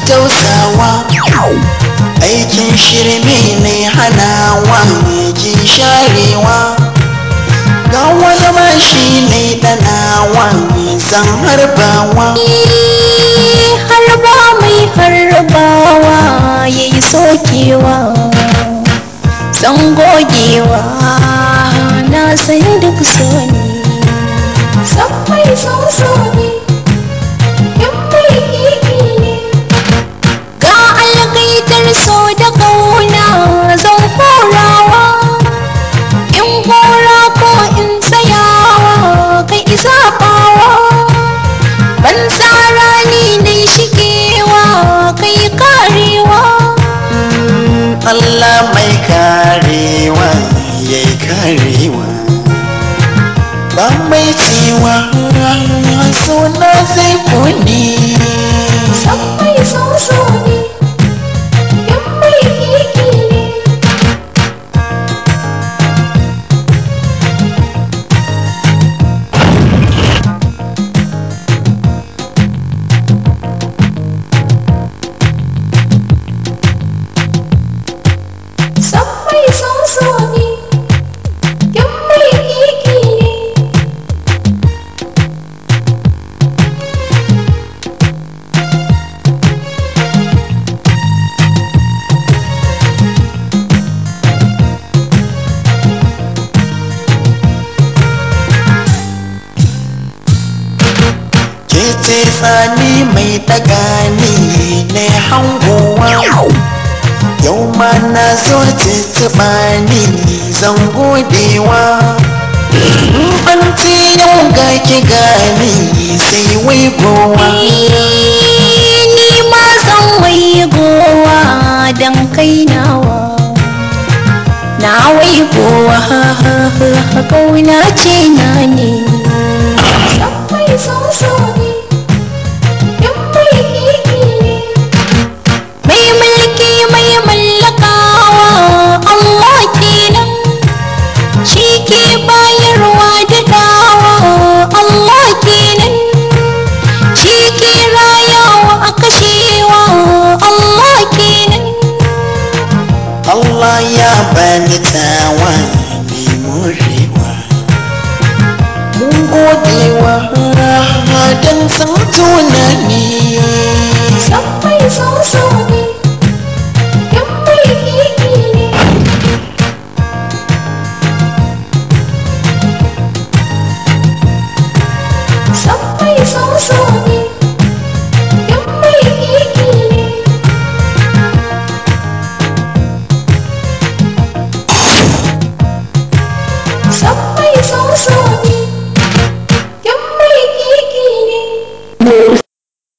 tausawa aikin shirme ne hanawa ji sharewa ga wani mashi ne danawa zan harbawa harba mai harbawa ya yi sokewa zan gogewa na san duk so ne san mai so ne in mai kiki ne ga algaitar so da kauna zan horawa in hora ko in tsayawa kai zaɓawa ban tsara ni dai shigewa kai karewa Allah mai karewa ya yi karewa ba mai cewa suna zai kone san mai so so ne in mai kiki ne san mai so so ne in mai kiki ne ke ce tsani mai dagani ne hangowa yau ma na zo tuntuɓa ni zan godewa an ce yau ga ki gani sai wai gowa ni ma zan waigowa don kai nawa na waigowa kauna ce na ne mai soso ne in mai kiki ne mai mulki mai mallakawa Allah kenan shi ke bayarwa da dawa Allah kenan shi ke rayawa a kashewa Allah kenan Allah ya bani tawa mai morewa mun godewa don san tunani san mai soso ne